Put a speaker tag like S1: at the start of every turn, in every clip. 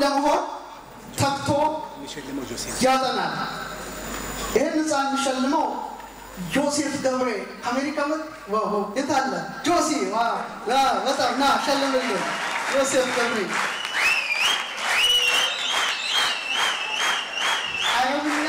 S1: ለመሆን ተግቶ ያጠናል። ይህን ህፃን የሚሸልመው ጆሴፍ ገብሬ አሜሪካ መ የት አለ ጆሲ? ዋው፣ ዋው፣ በጣም ና ሸልምልን ጆሴፍ ገብሬ አረብኛ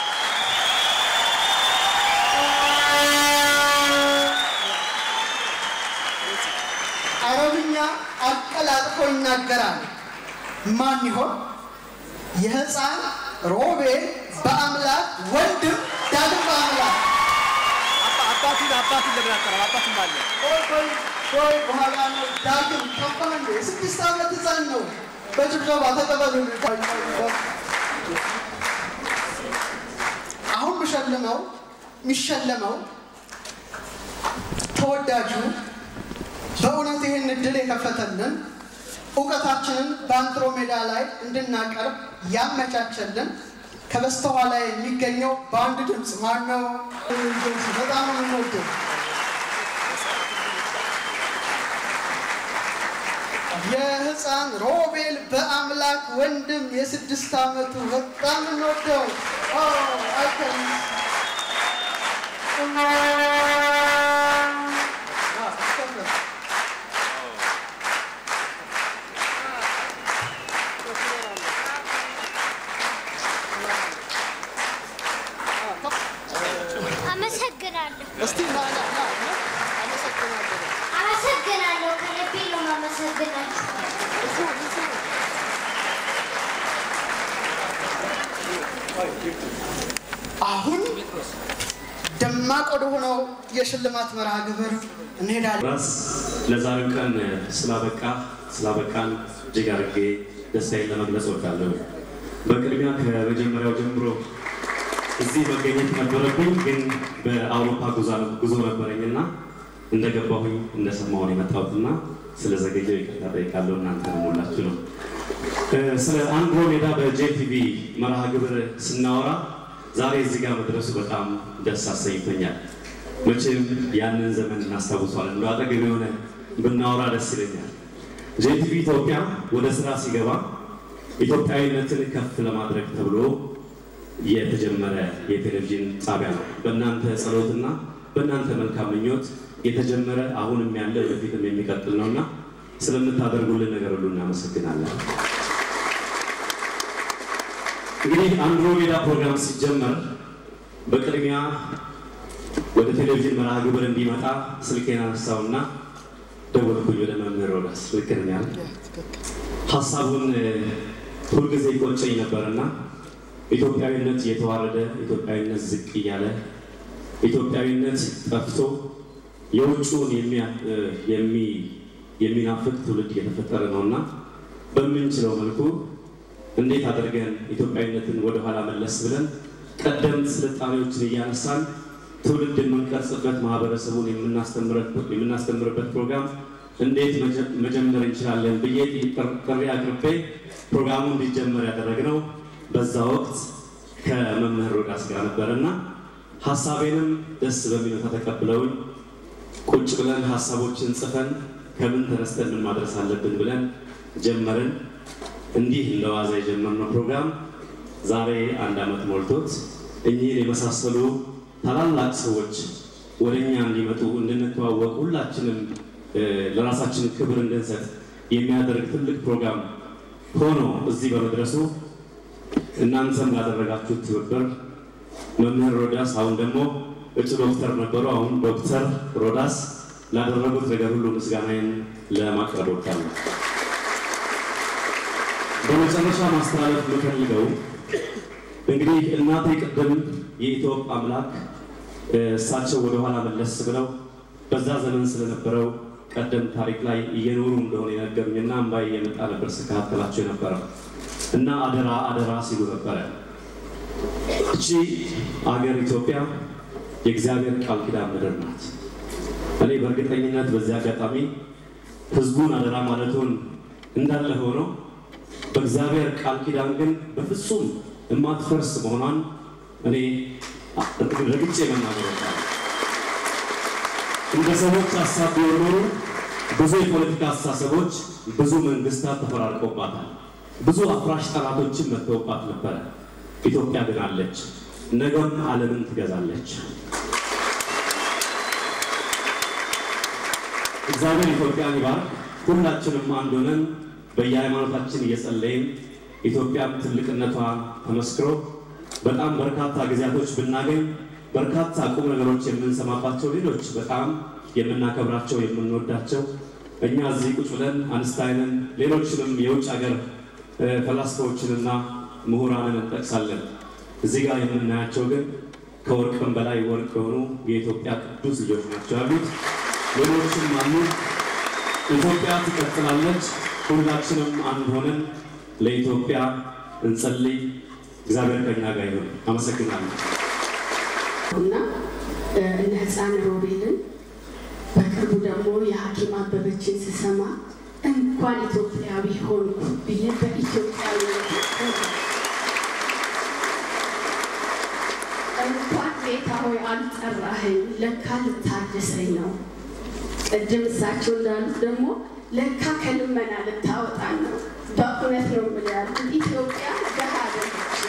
S1: አረብኛ አቀላጥፎ ይናገራል። ማን ይሆን? የህፃን ሮቤል በአምላክ ወንድም ዳግም በአምላክ
S2: አባቱን አባቱን ለምን አጠራም? አባቱን ባለ
S1: ቆይ ቆይ ቆይ በኋላ ነው ዳግም ጠፋ እንዴ? የስድስት ዓመት ህፃን ነው። በጭብጨባ ተቀበሉ። አሁን ብሸልመው የሚሸለመው ተወዳጁ በእውነት ይህን እድል የከፈተልን እውቀታችንን በአንድሮሜዳ ላይ እንድናቀርብ ያመቻቸልን ከበስተኋላ የሚገኘው በአንድ ድምፅ ማነው? በጣም ነው የምንወደው። የህፃን ሮቤል በአምላክ ወንድም የስድስት ዓመቱ በጣም እንወደው አይከን
S3: አመሰግናለሁ።
S1: እስቲ ና ና ና ና አመሰግናለሁ።
S3: አመሰግናለሁ። ከልቤ ነው የማመሰግናችሁ።
S1: አሁን ደማቅ ወደ ሆነው የሽልማት መርሃ ግብር እንሄዳለን።
S4: ራስ ለዛሬው ቀን ስላበቃ ስላበቃን እጅግ አድርጌ ደስታዬን ለመግለጽ እወዳለሁ። በቅድሚያ ከመጀመሪያው ጀምሮ እዚህ መገኘት ነበረብኝ፣ ግን በአውሮፓ ጉዛ- ጉዞ ነበረኝና እንደገባሁኝ እንደሰማሁን የመጣሁትና ስለዘገየው ይቅርታ ጠይቃለሁ። እናንተ ሁላችሁ ነው። እ፣ ስለ አንድሮሜዳ በጄቲቪ መርሃ ግብር ስናወራ ዛሬ እዚህ ጋር መድረሱ በጣም ደስ አሰኝቶኛል። መቼም ያንን ዘመን እናስታውሷለን። እንደ አጠገብ የሆነ ብናወራ ደስ ይለኛል። ጄቲቪ ኢትዮጵያ ወደ ስራ ሲገባ ኢትዮጵያዊነትን ከፍ ለማድረግ ተብሎ የተጀመረ የቴሌቪዥን ጣቢያ ነው። በእናንተ ጸሎትና በእናንተ መልካም ምኞት የተጀመረ አሁንም ያለ ወደፊትም የሚቀጥል ነውና ስለምታደርጉልን ነገር ሁሉ እናመሰግናለን። እንግዲህ አንድሮሜዳ ፕሮግራም ሲጀመር በቅድሚያ ወደ ቴሌቪዥን መርሃ ግብር እንዲመጣ ስልኬን አነሳውና ደወልኩኝ ወደ መምህር ሮዳስ። ልክ ነኝ አይደል? ሀሳቡን እ፣ ሁልጊዜ ይቆጨኝ ነበርና ኢትዮጵያዊነት እየተዋረደ ኢትዮጵያዊነት ዝቅ እያለ ኢትዮጵያዊነት ጠፍቶ የውጭውን የሚያ- እ፣ የሚ- የሚናፍቅ ትውልድ እየተፈጠረ ነውና በምንችለው መልኩ እንዴት አድርገን ኢትዮጵያዊነትን ወደኋላ መለስ ብለን ቀደምት ስልጣኔዎችን እያነሳን ትውልድ የምንቀርጽበት ማህበረሰቡን የምናስተምረት- የምናስተምርበት ፕሮግራም እንዴት መጀ- መጀመር እንችላለን ብዬ ጥር- ጥሪ አቅርቤ ፕሮግራሙ እንዲጀመር ያደረግነው በዛ ወቅት ከመምህር ሮዳስ ጋር ነበርና ሀሳቤንም ደስ በሚል ሁኔታ ተቀብለውኝ ቁጭ ብለን ሀሳቦችን ጽፈን ከምን ተነስተን ምን ማድረስ አለብን ብለን ጀመርን። እንዲህ እንደ ዋዛ የጀመርነው ፕሮግራም ዛሬ አንድ ዓመት ሞልቶት እኚህን የመሳሰሉ ታላላቅ ሰዎች ወደ እኛ እንዲመጡ እንድንተዋወቅ ሁላችንም እ፣ ለራሳችን ክብር እንድንሰጥ የሚያደርግ ትልቅ ፕሮግራም ሆኖ እዚህ በመድረሱ እናንተም ላደረጋችሁት ትብብር መምህር ሮዳስ አሁን ደግሞ እጩ ዶክተር ነበሩ። አሁን ዶክተር ሮዳስ ላደረጉት ነገር ሁሉ ምስጋናዬን ለማቅረብ ወዳለሁ። በመጨረሻ ማስተላለፍ የምፈልገው እንግዲህ እናቴ ቅድም የኢትዮጵ አምላክ እ፣ እሳቸው ወደኋላ መለስ ብለው በዛ ዘመን ስለነበረው ቀደም ታሪክ ላይ እየኖሩ እንደሆነ የነገሩኝና እምባዬ እየመጣ ነበር ስከታተላቸው የነበረው እና አደራ አደራ ሲሉ ነበረ። እቺ አገር ኢትዮጵያ የእግዚአብሔር ቃል ኪዳን ምድር ናት። እኔ በእርግጠኝነት በዚህ አጋጣሚ ህዝቡን አደራ ማለቱን እንዳለ ሆኖ በእግዚአብሔር ቃል ኪዳን ግን በፍጹም የማትፈርስ መሆኗን እኔ ረግጬ መናገር እወዳለሁ። እንደ ሰዎች ሀሳብ ቢሆን ኖሮ ብዙ የፖለቲካ አስተሳሰቦች፣ ብዙ መንግስታት ተፈራርቆባታል። ብዙ አፍራሽ ጠላቶችን መጥተውባት ነበረ። ኢትዮጵያ ግን አለች፣ ነገም ዓለምን ትገዛለች። እግዚአብሔር ኢትዮጵያን ይባርክ። ሁላችንም አንድ ሆነን በየሃይማኖታችን እየጸለይን ኢትዮጵያም ትልቅነቷ ተመስክሮ በጣም በርካታ ጊዜያቶች ብናገኝ በርካታ ቁም ነገሮች የምንሰማባቸው ሌሎች በጣም የምናከብራቸው የምንወዳቸው እኛ እዚህ ቁጭ ብለን አንስታይንን ሌሎችንም የውጭ ሀገር እ፣ ፈላስፋዎችንና ምሁራንን እንጠቅሳለን። እዚህ ጋር የምናያቸው ግን ከወርቅም በላይ ወርቅ የሆኑ የኢትዮጵያ ቅዱስ ልጆች ናቸው ያሉት። ሌሎችም አሉ። ኢትዮጵያ ትቀጥላለች። ሁላችንም አንድ ሆነን ለኢትዮጵያ እንጸልይ። እግዚአብሔር ከኛ ጋር ይሁን። አመሰግናለሁ።
S5: እና እነ ህፃን ሮቤልን በቅርቡ ደግሞ የሐኪም አበበችን ስሰማ እንኳን ኢትዮጵያዊ ሆንኩ ብዬ በኢትዮጵያዊ እንኳን ጌታ ሆይ አልጠራኸኝ፣ ለካ ልታድሰኝ ነው። ቅድም እሳቸው እንዳሉት ደግሞ ለካ ከልመና ልታወጣን ነው። በእውነት ነው የምልህ ያሉት ኢትዮጵያ ደሃ አይደለችም።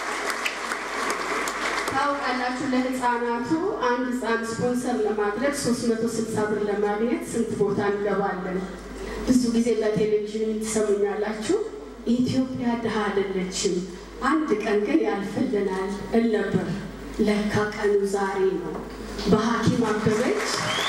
S5: ታውቃላችሁ ለህፃናቱ አንድ ህፃን ስፖንሰር ለማድረግ 360 ብር ለማግኘት ስንት ቦታ እንገባለን። ብዙ ጊዜ በቴሌቪዥን ትሰሙኛላችሁ። ኢትዮጵያ ድሃ አይደለችም፣ አንድ ቀን ግን ያልፍልናል እል ነበር። ለካ ቀኑ ዛሬ ነው። በሐኪም አበበች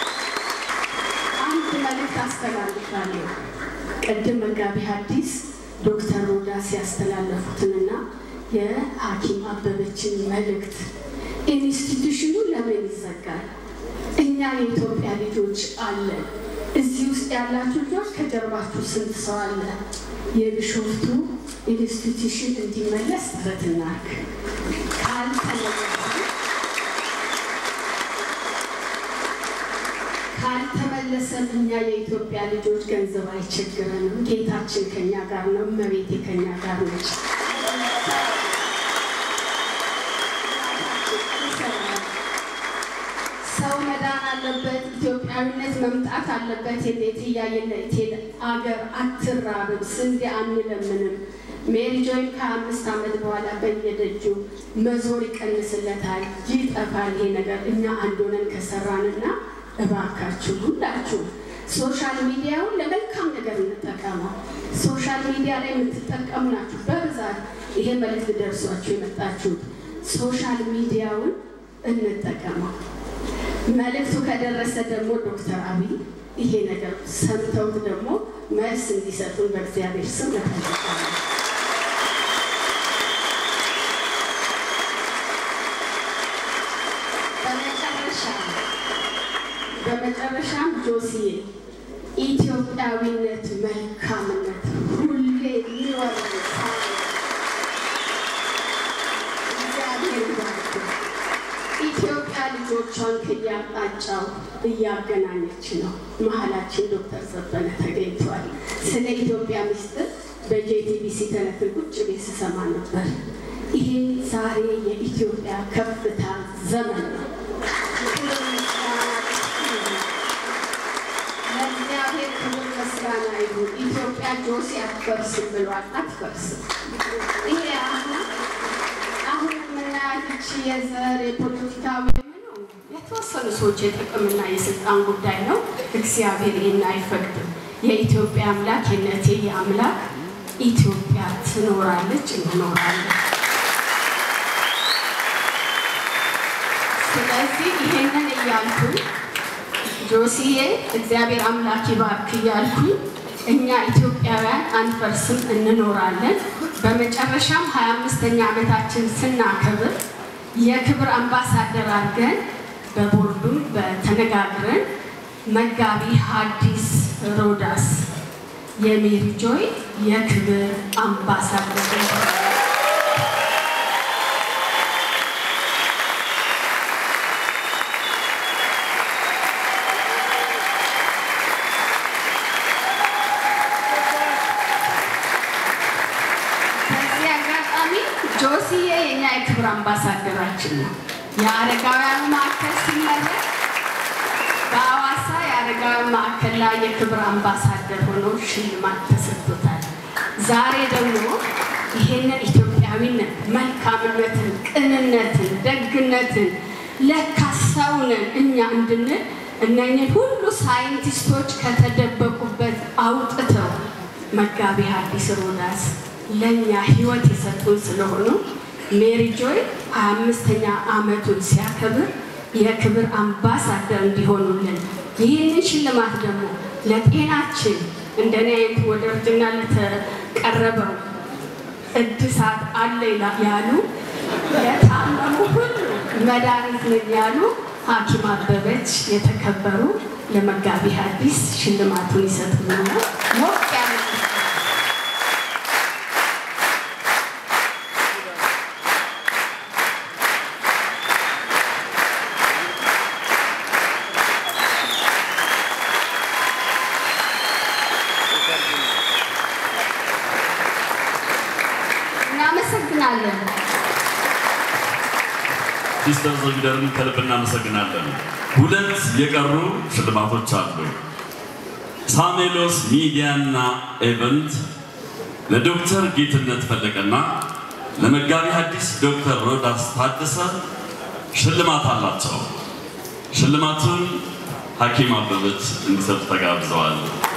S5: አንድ መልእክት አስተላልፋለሁ። ቅድም መጋቢ ሐዲስ ዶክተር ሮዳስ ያስተላለፉትንና የሐኪም አበበችን መልእክት ኢንስቲትዩሽኑ ለምን ይዘጋል? እኛ የኢትዮጵያ ልጆች አለን። እዚህ ውስጥ ያላችሁ ልጆች ከጀርባችሁ ስንት ሰው አለ? የቢሾፍቱ ኢንስቲትዩሽን እንዲመለስ ጥረት እናድርግ። ካልተመለሰ ካልተመለሰም እኛ የኢትዮጵያ ልጆች ገንዘብ አይቸግረንም። ጌታችን ከኛ ጋር ነው። እመቤቴ ከኛ ጋር ነች። ሰው መዳን አለበት። ኢትዮጵያዊነት መምጣት አለበት። የኔት እያየነት አገር አትራብም። ስንዴ አንለምንም። ሜሪ ጆይን ከአምስት ዓመት በኋላ በየደጁ መዞር ይቀንስለታል፣ ይጠፋል ይሄ ነገር። እኛ አንድ ሆነን ከሰራንና እባካችሁ ሁላችሁ ሶሻል ሚዲያውን ለመልካም ነገር እንጠቀመው። ሶሻል ሚዲያ ላይ የምትጠቀሙ ናችሁ በብዛት ይሄ መልዕክት ደርሷችሁ የመጣችሁት ሶሻል ሚዲያውን እንጠቀመው። መልእክቱ ከደረሰ ደግሞ ዶክተር አብይ ይሄ ነገር ሰምተውት ደግሞ መልስ እንዲሰጡን በእግዚአብሔር ስም እጠይቃለሁ። በመጨረሻ በመጨረሻም ጆሲዬ ኢትዮጵያዊነት መልካምነት ሁሌ የሚወርድ እግዚአብሔር ይባርክ። ኢትዮጵያ ልጆቿን ከየአቅጣጫው እያገናኘች ነው። መሀላችን ዶክተር ዘበነ ተገኝቷል። ስለ ኢትዮጵያ ምስጢር በጄቲቢሲ ተነትን ቁጭ ቤት ስሰማ ነበር። ይሄ ዛሬ የኢትዮጵያ ከፍታ ዘመን ነው። ለእግዚአብሔር ክብር ምስጋና ይሁን። ኢትዮጵያ ጆሲ አትፈርስም ብሏል። አትፈርስም። ይሄ አሁን አሁን የምናያት ይቺ የዘር የፖለቲካዊ ምኑ የተወሰኑ ሰዎች የጥቅምና የስልጣን ጉዳይ ነው። እግዚአብሔር ይህን አይፈቅድም። የኢትዮጵያ አምላክ የነቴ የአምላክ ኢትዮጵያ ትኖራለች፣ እንኖራለን። ስለዚህ ይሄንን እያልኩኝ ጆሲዬ እግዚአብሔር አምላክ ይባርክ እያልኩኝ እኛ ኢትዮጵያውያን አንፈርስም፣ እንኖራለን። በመጨረሻም ሀያ አምስተኛ ዓመታችን ስናከብር የክብር አምባሳደር አድርገን በቦርዱም በተነጋግረን መጋቢ ሐዲስ ሮዳስ የሜሪ ጆይ የክብር አምባሳደር በዚህ አጋጣሚ ጆሲዬ የኛ የክብር አምባሳደራችን ነው። የአረጋውያን ማዕከል ሲመረቅ በአዋሳ የአረጋውያን ማዕከል ላይ የክብር አምባሳደር ሆኖ ሽልማት ተሰጥቶታል። ዛሬ ደግሞ ይሄንን ኢትዮጵያዊነት፣ መልካምነትን፣ ቅንነትን፣ ደግነትን ለካ ሰውንን እኛ እንድንል እነኝን ሁሉ ሳይንቲስቶች ከተደበቁበት አውጥተው መጋቢ ሐዲስ ሮዳስ ለእኛ ህይወት የሰጡን ስለሆኑ ሜሪ ጆይ ሀያ አምስተኛ ዓመቱን ሲያከብር የክብር አምባሳደር እንዲሆኑልን ይህንን ሽልማት ደግሞ ለጤናችን እንደኔ አይነት ወደ እርጅና ለተቀረበው እድሳት አለ ይላ- ያሉ ለታመሙ ሁሉ መድኃኒት ነን ያሉ ሐኪም አበበች የተከበሩ ለመጋቢ ሐዲስ ሽልማቱን ይሰጡልና ሞቅ ያለ እናመሰግናለን።
S6: ሲስተር ዘቢደርን ከልብ እናመሰግናለን። ሁለት የቀሩ ሽልማቶች አሉ። ሳሜሎስ ሚዲያና ኤቨንት ለዶክተር ጌትነት ፈለቀና ለመጋቢ ሐዲስ ዶክተር ሮዳስ ታደሰ ሽልማት አላቸው። ሽልማቱን ሐኪም አበበች እንዲሰጡ ተጋብዘዋል።